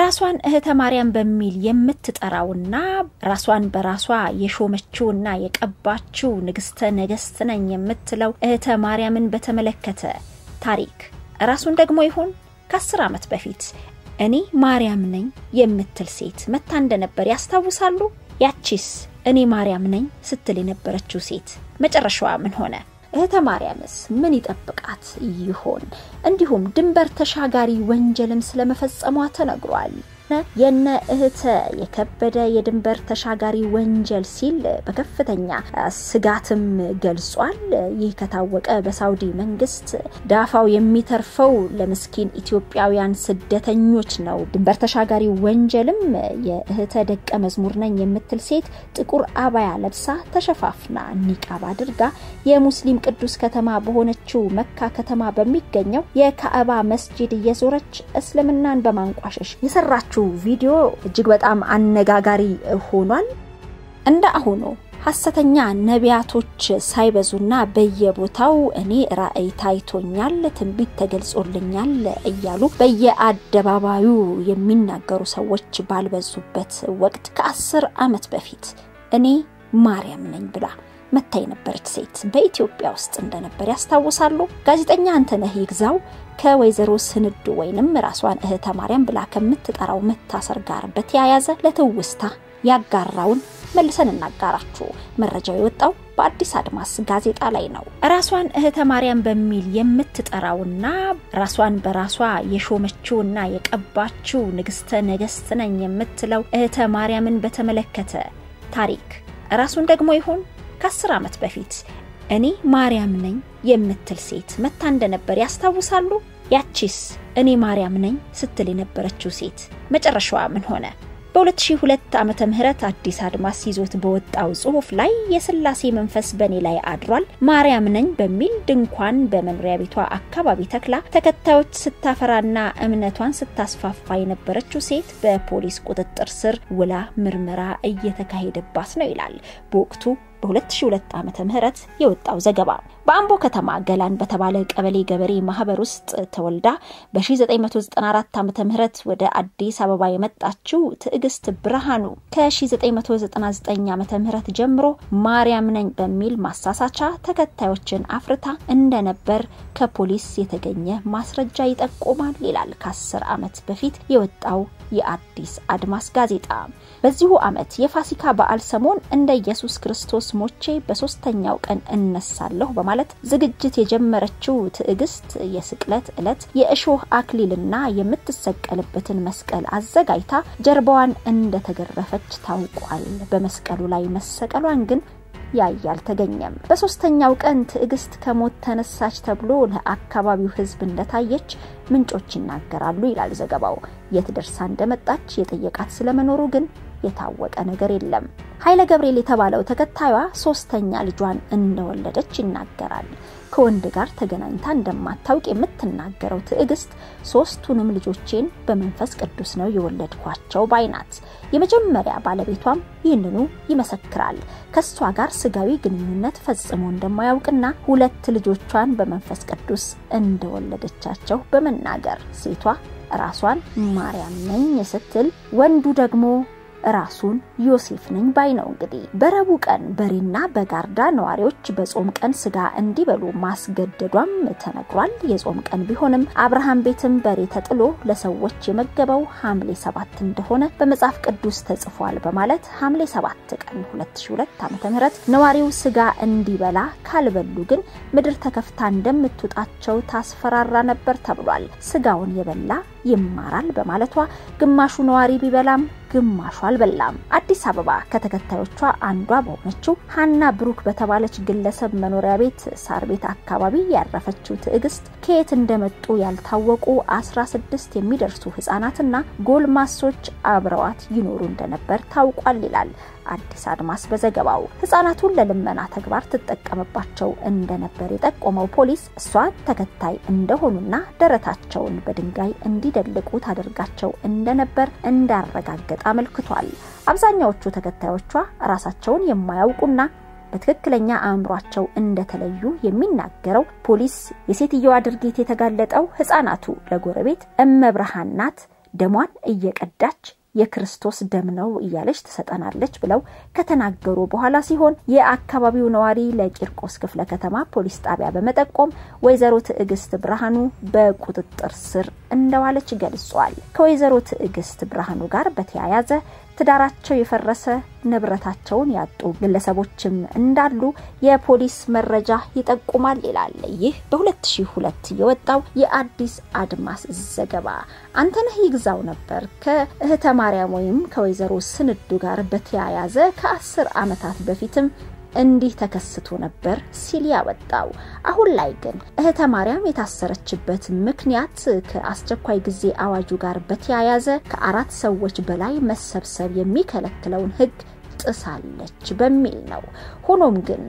ራሷን እህተ ማርያም በሚል የምትጠራውና ራሷን በራሷ የሾመችውና የቀባችው ንግስተ ነገስት ነኝ የምትለው እህተ ማርያምን በተመለከተ ታሪክ ራሱን ደግሞ ይሆን ከአስር ዓመት በፊት እኔ ማርያም ነኝ የምትል ሴት መታ እንደነበር ያስታውሳሉ? ያቺስ እኔ ማርያም ነኝ ስትል የነበረችው ሴት መጨረሻዋ ምን ሆነ? እህተ ማርያምስ ምን ይጠብቃት ይሆን? እንዲሁም ድንበር ተሻጋሪ ወንጀልም ስለመፈጸሟ ተነግሯል። የነ እህተ የከበደ የድንበር ተሻጋሪ ወንጀል ሲል በከፍተኛ ስጋትም ገልጿል። ይህ ከታወቀ በሳውዲ መንግስት ዳፋው የሚተርፈው ለምስኪን ኢትዮጵያውያን ስደተኞች ነው። ድንበር ተሻጋሪ ወንጀልም የእህተ ደቀ መዝሙር ነኝ የምትል ሴት ጥቁር አባያ ለብሳ ተሸፋፍና ኒቃብ አድርጋ የሙስሊም ቅዱስ ከተማ በሆነችው መካ ከተማ በሚገኘው የካዕባ መስጂድ እየዞረች እስልምናን በማንቋሸሽ የሰራችው ቪዲዮ እጅግ በጣም አነጋጋሪ ሆኗል። እንደ አሁኑ ሐሰተኛ ነቢያቶች ሳይበዙና በየቦታው እኔ ራእይ ታይቶኛል፣ ትንቢት ተገልጾልኛል እያሉ በየአደባባዩ የሚናገሩ ሰዎች ባልበዙበት ወቅት ከአስር ዓመት በፊት እኔ ማርያም ነኝ ብላ መታ የነበረች ሴት በኢትዮጵያ ውስጥ እንደነበር ያስታውሳሉ። ጋዜጠኛ አንተነህ ይግዛው ከወይዘሮ ስንዱ ወይንም ራሷን እህተ ማርያም ብላ ከምትጠራው መታሰር ጋር በተያያዘ ለትውስታ ያጋራውን መልሰን እናጋራችሁ። መረጃው የወጣው በአዲስ አድማስ ጋዜጣ ላይ ነው። ራሷን እህተ ማርያም በሚል የምትጠራውና ራሷን በራሷ የሾመችውና የቀባችው ንግስተ ነገስት ነኝ የምትለው እህተ ማርያምን በተመለከተ ታሪክ ራሱን ደግሞ ይሆን ከአስር ዓመት በፊት እኔ ማርያም ነኝ የምትል ሴት መታ እንደነበር ያስታውሳሉ? ያቺስ እኔ ማርያም ነኝ ስትል የነበረችው ሴት መጨረሻዋ ምን ሆነ? በ2002 ዓመተ ምህረት አዲስ አድማስ ይዞት በወጣው ጽሑፍ ላይ የስላሴ መንፈስ በእኔ ላይ አድሯል፣ ማርያም ነኝ በሚል ድንኳን በመኖሪያ ቤቷ አካባቢ ተክላ ተከታዮች ስታፈራና እምነቷን ስታስፋፋ የነበረችው ሴት በፖሊስ ቁጥጥር ስር ውላ ምርመራ እየተካሄደባት ነው ይላል በወቅቱ በ2002 ዓመተ ምህረት የወጣው ዘገባ በአምቦ ከተማ ገላን በተባለ ቀበሌ ገበሬ ማህበር ውስጥ ተወልዳ በ1994 ዓመተ ምህረት ወደ አዲስ አበባ የመጣችው ትዕግስት ብርሃኑ ከ1999 ዓመተ ምህረት ጀምሮ ማርያም ነኝ በሚል ማሳሳቻ ተከታዮችን አፍርታ እንደነበር ከፖሊስ የተገኘ ማስረጃ ይጠቁማል ይላል ከ10 ዓመት በፊት የወጣው የአዲስ አድማስ ጋዜጣ። በዚሁ ዓመት የፋሲካ በዓል ሰሞን እንደ ኢየሱስ ክርስቶስ ሞቼ በሶስተኛው ቀን እነሳለሁ በማለት ዝግጅት የጀመረችው ትዕግስት የስቅለት ዕለት የእሾህ አክሊልና የምትሰቀልበትን መስቀል አዘጋጅታ ጀርባዋን እንደተገረፈች ታውቋል። በመስቀሉ ላይ መሰቀሏን ግን ያየ አልተገኘም። በሶስተኛው ቀን ትዕግስት ከሞት ተነሳች ተብሎ ለአካባቢው ሕዝብ እንደታየች ምንጮች ይናገራሉ ይላል ዘገባው። የት ደርሳ እንደመጣች የጠየቃት ስለመኖሩ ግን የታወቀ ነገር የለም። ኃይለ ገብርኤል የተባለው ተከታዩዋ ሶስተኛ ልጇን እንደወለደች ይናገራል። ከወንድ ጋር ተገናኝታ እንደማታውቅ የምትናገረው ትዕግስት ሶስቱንም ልጆቼን በመንፈስ ቅዱስ ነው የወለድኳቸው ባይናት። የመጀመሪያ ባለቤቷም ይህንኑ ይመሰክራል። ከሷ ጋር ስጋዊ ግንኙነት ፈጽሞ እንደማያውቅና ሁለት ልጆቿን በመንፈስ ቅዱስ እንደወለደቻቸው በመናገር ሴቷ ራሷን ማርያም ነኝ ስትል ወንዱ ደግሞ ራሱን ዮሴፍ ነኝ ባይ ነው። እንግዲህ በረቡዕ ቀን በሬና በጋርዳ ነዋሪዎች በጾም ቀን ስጋ እንዲበሉ ማስገደዷም ተነግሯል። የጾም ቀን ቢሆንም አብርሃም ቤትም በሬ ተጥሎ ለሰዎች የመገበው ሐምሌ ሰባት እንደሆነ በመጽሐፍ ቅዱስ ተጽፏል በማለት ሐምሌ ሰባት ቀን 2002 ዓ.ም ነዋሪው ስጋ እንዲበላ ካልበሉ ግን ምድር ተከፍታ እንደምትውጣቸው ታስፈራራ ነበር ተብሏል። ስጋውን የበላ ይማራል በማለቷ ግማሹ ነዋሪ ቢበላም ግማሹ አልበላም። አዲስ አበባ ከተከታዮቿ አንዷ በሆነችው ሀና ብሩክ በተባለች ግለሰብ መኖሪያ ቤት ሳር ቤት አካባቢ ያረፈችው ትዕግስት ከየት እንደመጡ ያልታወቁ 16 የሚደርሱ ህጻናትና ጎልማሶች አብረዋት ይኖሩ እንደነበር ታውቋል ይላል አዲስ አድማስ በዘገባው። ህጻናቱን ለልመና ተግባር ትጠቀምባቸው እንደነበር የጠቆመው ፖሊስ እሷ ተከታይ እንደሆኑና ደረታቸውን በድንጋይ እንዲደልቁ ታደርጋቸው እንደነበር እንዳረጋገጠ አመልክቷል። አብዛኛዎቹ ተከታዮቿ ራሳቸውን የማያውቁና በትክክለኛ አእምሯቸው እንደተለዩ የሚናገረው ፖሊስ የሴትየዋ ድርጊት የተጋለጠው ህጻናቱ ለጎረቤት እመብርሃን ናት ደሟን እየቀዳች የክርስቶስ ደም ነው እያለች ትሰጠናለች ብለው ከተናገሩ በኋላ ሲሆን የአካባቢው ነዋሪ ለቂርቆስ ክፍለ ከተማ ፖሊስ ጣቢያ በመጠቆም ወይዘሮ ትዕግስት ብርሃኑ በቁጥጥር ስር እንደዋለች ገልጿል። ከወይዘሮ ትዕግስት ብርሃኑ ጋር በተያያዘ ትዳራቸው የፈረሰ ንብረታቸውን ያጡ ግለሰቦችም እንዳሉ የፖሊስ መረጃ ይጠቁማል ይላል። ይህ በ2002 የወጣው የአዲስ አድማስ ዘገባ። አንተነህ ይግዛው ነበር ከእህተ ማርያም ወይም ከወይዘሮ ስንዱ ጋር በተያያዘ ከአስር ዓመታት በፊትም እንዲህ ተከስቶ ነበር ሲል ያወጣው። አሁን ላይ ግን እህተ ማርያም የታሰረችበት ምክንያት ከአስቸኳይ ጊዜ አዋጁ ጋር በተያያዘ ከአራት ሰዎች በላይ መሰብሰብ የሚከለክለውን ሕግ ጥሳለች በሚል ነው። ሆኖም ግን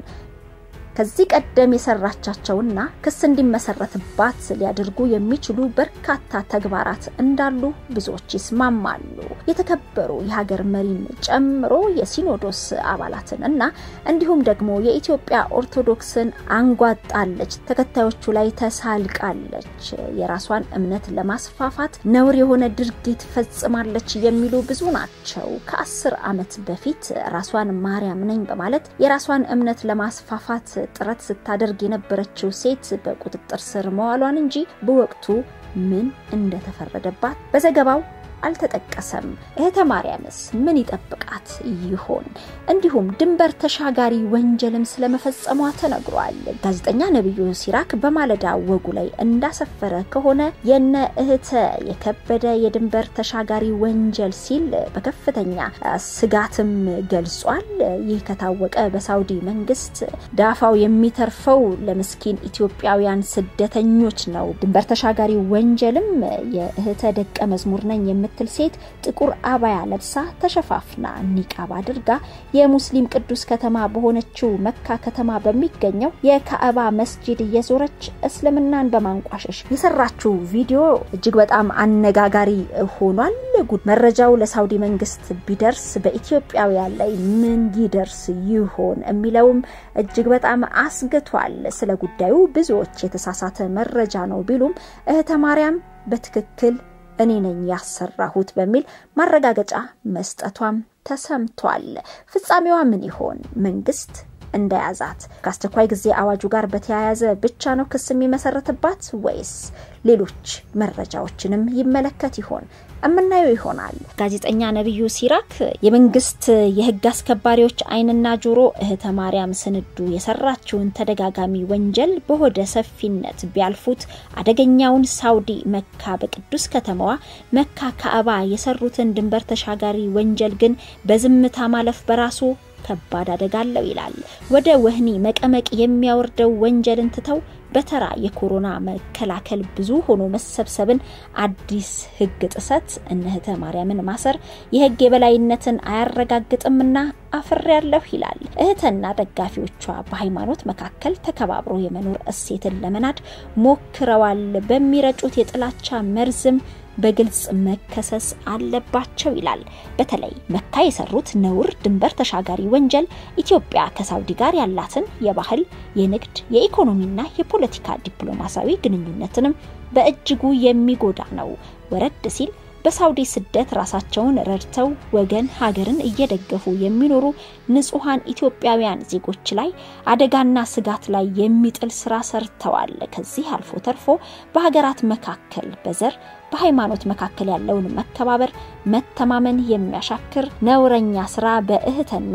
ከዚህ ቀደም የሰራቻቸውና ክስ እንዲመሰረትባት ሊያደርጉ የሚችሉ በርካታ ተግባራት እንዳሉ ብዙዎች ይስማማሉ። የተከበሩ የሀገር መሪን ጨምሮ የሲኖዶስ አባላትን እና እንዲሁም ደግሞ የኢትዮጵያ ኦርቶዶክስን አንጓጣለች፣ ተከታዮቹ ላይ ተሳልቃለች፣ የራሷን እምነት ለማስፋፋት ነውር የሆነ ድርጊት ፈጽማለች የሚሉ ብዙ ናቸው። ከአስር ዓመት በፊት ራሷን ማርያም ነኝ በማለት የራሷን እምነት ለማስፋፋት ጥረት ስታደርግ የነበረችው ሴት በቁጥጥር ስር መዋሏን እንጂ በወቅቱ ምን እንደተፈረደባት በዘገባው አልተጠቀሰም። እህተ ማርያምስ ምን ይጠብቃት ይሆን? እንዲሁም ድንበር ተሻጋሪ ወንጀልም ስለመፈጸሟ ተነግሯል። ጋዜጠኛ ነብዩ ሲራክ በማለዳ ወጉ ላይ እንዳሰፈረ ከሆነ የነ እህተ የከበደ የድንበር ተሻጋሪ ወንጀል ሲል በከፍተኛ ስጋትም ገልጿል። ይህ ከታወቀ በሳውዲ መንግስት ዳፋው የሚተርፈው ለምስኪን ኢትዮጵያውያን ስደተኞች ነው። ድንበር ተሻጋሪ ወንጀልም የእህተ ደቀ መዝሙር ነኝ የምትል ሴት ጥቁር አባያ ለብሳ ተሸፋፍና ኒቃብ አድርጋ የሙስሊም ቅዱስ ከተማ በሆነችው መካ ከተማ በሚገኘው የካዕባ መስጂድ እየዞረች እስልምናን በማንቋሸሽ የሰራችው ቪዲዮ እጅግ በጣም አነጋጋሪ ሆኗል። ጉድ መረጃው ለሳውዲ መንግስት ቢደርስ በኢትዮጵያውያን ላይ ምን ይደርስ ይሆን የሚለውም እጅግ በጣም አስግቷል። ስለ ጉዳዩ ብዙዎች የተሳሳተ መረጃ ነው ቢሉም እህተ ማርያም በትክክል እኔ ነኝ ያሰራሁት በሚል ማረጋገጫ መስጠቷም ተሰምቷል። ፍጻሜዋ ምን ይሆን? መንግስት እንደያዛት ከአስቸኳይ ጊዜ አዋጁ ጋር በተያያዘ ብቻ ነው ክስ የሚመሰረትባት ወይስ ሌሎች መረጃዎችንም ይመለከት ይሆን? እምናየው ይሆናል። ጋዜጠኛ ነብዩ ሲራክ የመንግስት የህግ አስከባሪዎች ዓይንና ጆሮ እህተ ማርያም ስንዱ የሰራችውን ተደጋጋሚ ወንጀል በሆደ ሰፊነት ቢያልፉት አደገኛውን ሳውዲ መካ በቅዱስ ከተማዋ መካ ካዕባ የሰሩትን ድንበር ተሻጋሪ ወንጀል ግን በዝምታ ማለፍ በራሱ ከባድ አደጋ አለው ይላል። ወደ ወህኒ መቀመቅ የሚያወርደው ወንጀልን ትተው በተራ የኮሮና መከላከል ብዙ ሆኖ መሰብሰብን አዲስ ህግ ጥሰት እነ እህተ ማርያምን ማሰር የህግ የበላይነትን አያረጋግጥምና አፍሬያለሁ ይላል። እህተና ደጋፊዎቿ በሃይማኖት መካከል ተከባብሮ የመኖር እሴትን ለመናድ ሞክረዋል። በሚረጩት የጥላቻ መርዝም በግልጽ መከሰስ አለባቸው ይላል። በተለይ መካ የሰሩት ነውር ድንበር ተሻጋሪ ወንጀል ኢትዮጵያ ከሳውዲ ጋር ያላትን የባህል፣ የንግድ፣ የኢኮኖሚና የፖለቲካ ዲፕሎማሲያዊ ግንኙነትንም በእጅጉ የሚጎዳ ነው። ወረድ ሲል በሳውዲ ስደት ራሳቸውን ረድተው ወገን ሀገርን እየደገፉ የሚኖሩ ንጹሐን ኢትዮጵያውያን ዜጎች ላይ አደጋና ስጋት ላይ የሚጥል ስራ ሰርተዋል። ከዚህ አልፎ ተርፎ በሀገራት መካከል በዘር በሃይማኖት መካከል ያለውን መከባበር፣ መተማመን የሚያሻክር ነውረኛ ስራ በእህትና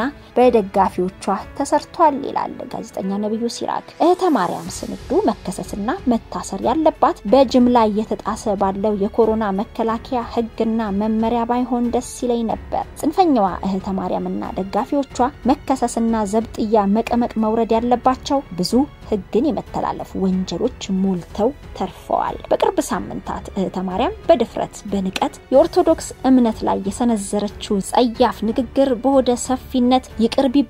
በደጋፊዎቿ ተሰርቷል ይላል ጋዜጠኛ ነብዩ ሲራክ። እህተ ማርያም ስንዱ መከሰስና መታሰር ያለባት በጅምላ እየተጣሰ ባለው የኮሮና መከላከያ ህግና መመሪያ ባይሆን ደስ ይለኝ ነበር። ጽንፈኛዋ እህተ ማርያምና ደጋፊዎቿ መከሰስና ዘብጥያ መቀመቅ መውረድ ያለባቸው ብዙ ህግን የመተላለፍ ወንጀሎች ሞልተው ተርፈዋል። በቅርብ ሳምንታት እህተ ማርያም በድፍረት በንቀት የኦርቶዶክስ እምነት ላይ የሰነዘረችው ጸያፍ ንግግር በሆደ ሰፊነት ይቅር ቢባል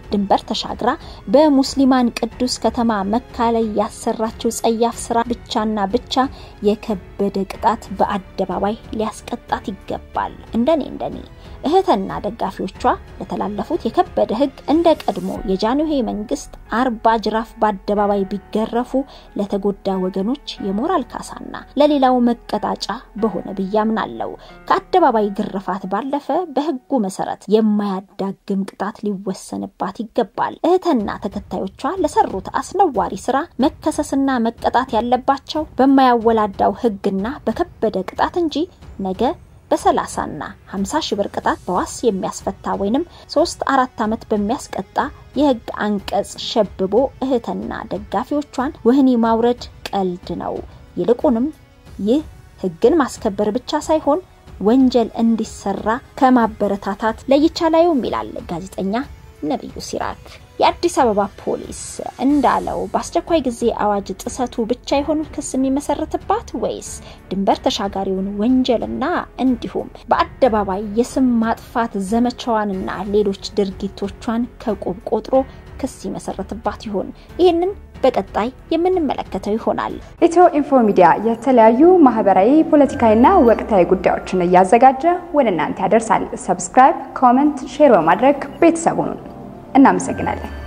ድንበር ተሻግራ በሙስሊማን ቅዱስ ከተማ መካ ላይ ያሰራችው ጸያፍ ስራ ብቻና ብቻ የከበደ ቅጣት በአደባባይ ሊያስቀጣት ይገባል። እንደኔ እንደኔ እህትና ደጋፊዎቿ ለተላለፉት የከበደ ሕግ እንደ ቀድሞ የጃንሆይ መንግስት አርባ ጅራፍ በአደባባይ ቢገረፉ ለተጎዳ ወገኖች የሞራል ካሳና ለሌላው መቀጣጫ በሆነ ብዬ አምናለሁ። ከአደባባይ ግርፋት ባለፈ በሕጉ መሰረት የማያዳግም ቅጣት ሊወሰንባት ይገባል። እህትና ተከታዮቿ ለሰሩት አስነዋሪ ስራ መከሰስና መቀጣት ያለባቸው በማያወላዳው ሕግና በከበደ ቅጣት እንጂ ነገ በሰላሳና ሀምሳ ሺህ ብር ቅጣት በዋስ የሚያስፈታ ወይንም ሶስት አራት ዓመት በሚያስቀጣ የህግ አንቀጽ ሸብቦ እህትና ደጋፊዎቿን ወህኒ ማውረድ ቀልድ ነው። ይልቁንም ይህ ህግን ማስከበር ብቻ ሳይሆን ወንጀል እንዲሰራ ከማበረታታት ለይቻላዩም ይላል ጋዜጠኛ ነብዩ ሲራክ። የአዲስ አበባ ፖሊስ እንዳለው በአስቸኳይ ጊዜ አዋጅ ጥሰቱ ብቻ የሆኑ ክስ የሚመሰረትባት ወይስ ድንበር ተሻጋሪውን ወንጀልና እንዲሁም በአደባባይ የስም ማጥፋት ዘመቻዋንና ሌሎች ድርጊቶቿን ከቁብ ቆጥሮ ክስ ይመሰረትባት ይሆን? ይህንን በቀጣይ የምንመለከተው ይሆናል። ኢትዮ ኢንፎ ሚዲያ የተለያዩ ማህበራዊ፣ ፖለቲካዊና ወቅታዊ ጉዳዮችን እያዘጋጀ ወደ እናንተ ያደርሳል። ሰብስክራይብ፣ ኮመንት፣ ሼር በማድረግ ቤተሰቡን እናመሰግናለን።